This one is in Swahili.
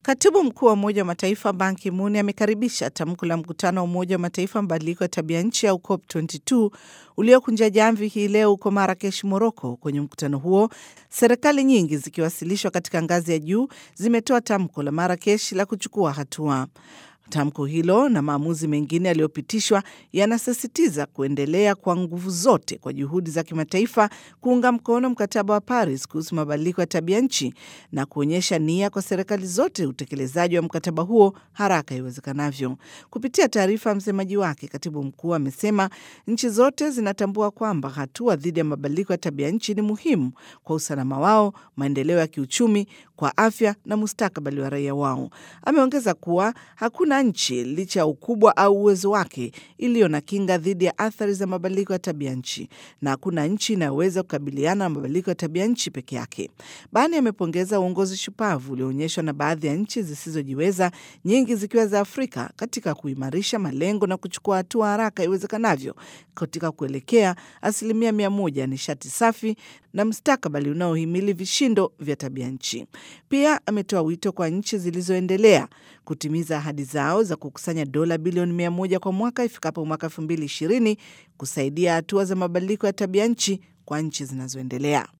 Katibu mkuu wa Umoja wa Mataifa Ban Ki-moon amekaribisha tamko la mkutano wa Umoja wa Mataifa mabadiliko ya tabia nchi au COP22 uliokunja jamvi hii leo huko Marakesh, Moroko. Kwenye mkutano huo, serikali nyingi zikiwasilishwa katika ngazi ya juu zimetoa tamko la Marakesh la kuchukua hatua. Tamko hilo na maamuzi mengine yaliyopitishwa yanasisitiza kuendelea kwa nguvu zote kwa juhudi za kimataifa kuunga mkono mkataba wa Paris kuhusu mabadiliko ya tabia nchi na kuonyesha nia kwa serikali zote utekelezaji wa mkataba huo haraka iwezekanavyo. Kupitia taarifa ya msemaji wake, katibu mkuu amesema nchi zote zinatambua kwamba hatua dhidi ya mabadiliko ya tabia nchi ni muhimu kwa usalama wao, maendeleo ya kiuchumi, kwa afya na mustakabali wa raia wao. Ameongeza kuwa hakuna nchi licha ya ukubwa au uwezo wake iliyo na kinga dhidi ya athari za mabadiliko ya tabia nchi, na hakuna nchi inayoweza kukabiliana na mabadiliko ya tabia nchi peke yake. Bani amepongeza uongozi shupavu ulioonyeshwa na baadhi ya nchi zisizojiweza, nyingi zikiwa za Afrika, katika kuimarisha malengo na kuchukua hatua haraka iwezekanavyo katika kuelekea asilimia mia moja ya nishati safi na mustakabali unaohimili vishindo vya tabia nchi. Pia ametoa wito kwa nchi zilizoendelea kutimiza ahadi zao za kukusanya dola bilioni mia moja kwa mwaka ifikapo mwaka elfu mbili ishirini kusaidia hatua za mabadiliko ya tabia nchi kwa nchi zinazoendelea.